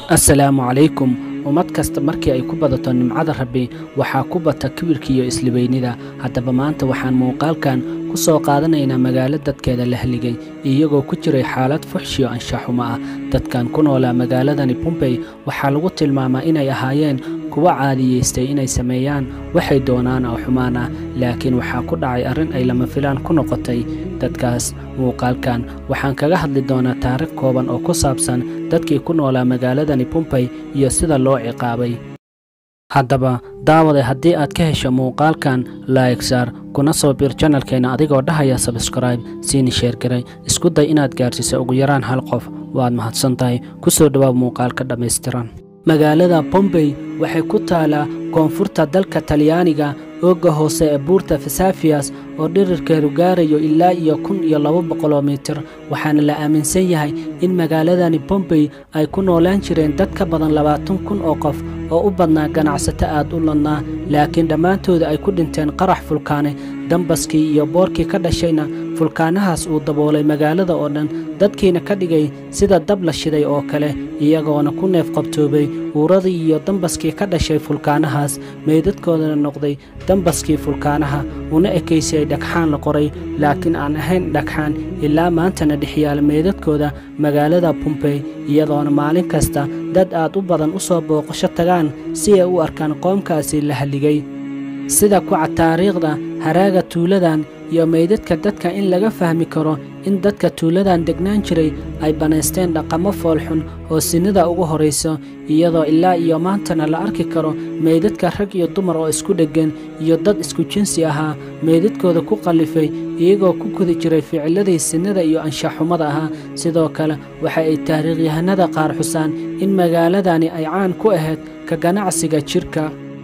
assalaamu calaykum ummad kasta markii ay ku badato nimcada rabbi waxaa ku bata kibirkiiyo isliweynida haddaba maanta waxaan muuqaalkan ku soo qaadanaynaa magaalo dadkeeda la haligay iyagoo ku jiray xaalad fuxshiyo anshaxumo ah dadkan ku noolaa magaaladani bumbey waxaa lagu tilmaamaa inay ahaayeen kuwa caadiyeystay inay sameeyaan waxay doonaan oo xumaan ah laakiin waxaa ku dhacay arrin ay lama filaan ku noqotay dadkaas muuqaalkan waxaan kaga hadli doonaa taarikh kooban oo ku saabsan dadkii ku noolaa magaaladani bumbey iyo sida loo ciqaabay haddaba daawade haddii aad ka hesho muuqaalkan laigsaar kuna soo biir janalkeenna adigoo dhahaya sabskraibe siini sheergaray isku day inaad gaarsiiso ugu yaraan hal qof waad mahadsan tahay ku soo dhowaab muuqaalka dhammaystiran magaalada bombey waxay ku taalaa koonfurta dalka talyaaniga ooga hoose ee buurta fesafiyas oo dhirirkeedu gaarayo ilaa iyo kun iyo laba boqoloo mitir waxaana la aaminsan yahay in magaaladani bombey ay ku noolaan jireen dad ka badan labaatan kun oo qof oo u badnaa ganacsato aad u ladnaa laakiin dhammaantooda ay ku dhinteen qarax fulkaane dambaskii iyo boorkii ka dhashayna fulkaanahaas uu daboolay magaalada oo dhan dadkiina ka dhigay sida dab la shiday oo kale iyagoona ku neef qabtoobay uuradii iyo dambaskii ka dhashay fulkaanahaas meydadkoodana noqday dambaskii fulkaanaha una ekaysay dhagxaan la qoray laakiin aan ahayn dhagxaan ilaa maantana dhexyaala meydadkooda magaalada bumbey iyadoona maalin kasta dad aad u badan u soo booqasho tagaan si ay u arkaan qoomkaasi la halligay sida kuca taariikhda haraaga tuuladan iyo meydadka dadka in laga fahmi karo in dadka tuuladan degnaan jiray ay bannaysteen dhaqamo foolxun oo sinida ugu horrayso iyadoo ilaa iyo maantana la arki karo meydadka rag iyo dumar oo isku dheggan iyo dad isku jinsi ahaa meydadkooda ku qallifay iyagoo ku gudi jiray ficiladii sinida iyo anshaxumada ahaa sidoo kale waxa ay taariikhyahanada qaar xusaan in magaaladani ay caan ku ahayd ka ganacsiga jidhka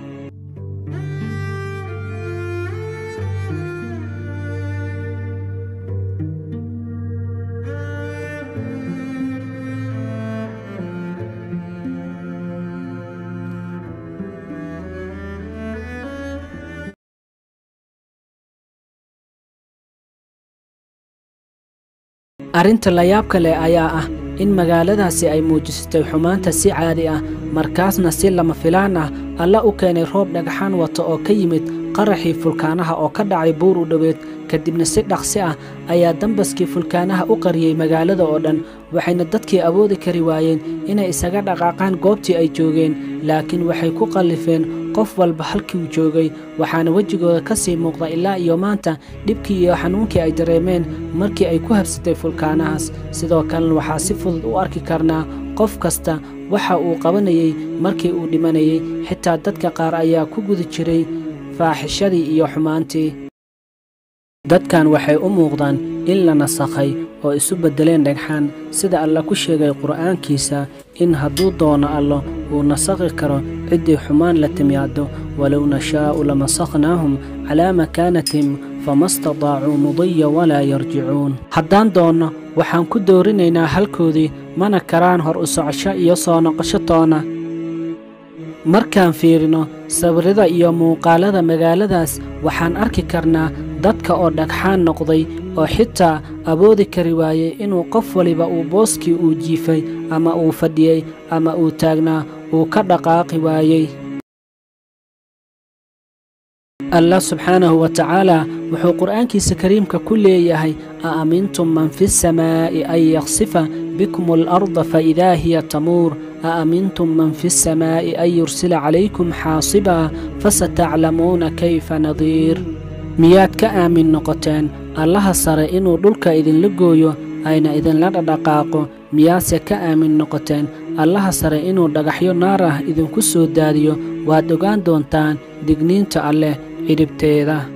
arrinta layaabka leh ayaa ah in magaaladaasi ay muujisatay xumaanta si caadi ah markaasna si lama filaan ah alla u keenay roob dhagaxaan wata oo ka yimid qaraxii fulkaanaha oo ka dhacay buur u dhoweed kadibna si dhaqsi ah ayaa dambaskii fulkaanaha u qariyey magaalada oo dhan waxayna dadkii awoodi kari waayeen inay isaga dhaqaaqaan goobtii ay joogeen laakiin waxay ku qallifeen qof walba halkii uu joogay waxaana wejigooda ka sii muuqda ilaa iyo maanta dhibkii iyo xanuunkii ay dareemeen markii ay ku habsatay fulkaanahaas sidoo kalena waxaa si fudud u arki karnaa qof kasta waxa uu qabanayey markii uu dhimanayey xitaa dadka qaar ayaa ku gudi jiray faaxishadii iyo xumaantii dadkan waxay u muuqdaan in la nasakhay oo isu beddeleen dhagxaan sida alla ku sheegay qur'aankiisa in hadduu doono allo uu nasakhi karo ciddii xumaan la timaado walow nashaa'u lamasakhnaahum calaa makaanatihim fama stadaacuu mudiya walaa yarjicuun haddaan doonno waxaan ku doorinaynaa halkoodii mana karaan hor u socosho iyo soo noqosho toona markaan fiirino sawirada iyo muuqaalada magaaladaas waxaan arki karnaa dadka oo dhagxaan noqday oo xitaa awoodi kari waayey inuu qof waliba uu booskii uu jiifay ama uu fadhiyey ama uu taagnaa uu ka dhaqaaqi waayey allah subxaanahu wa tacaala wuxuu qur'aankiisa kariimka ku leeyahay a amintum man fi samaa'i an yaksifa bikum alarda faidaa hiya tamuur a amintum man fi samaa'i an yursila calaykum xaasibaa fasataclamuuna kayfa nadiir miyaad ka aamin noqoteen allaha sare inuu dhulka idinla gooyo ayna idinla dhadhaqaaqo miyaase ka aamin noqoteen allaha sare inuu dhagaxyo naar ah idinku soo daadiyo waad ogaan doontaan digniinta alleh cidhibteeda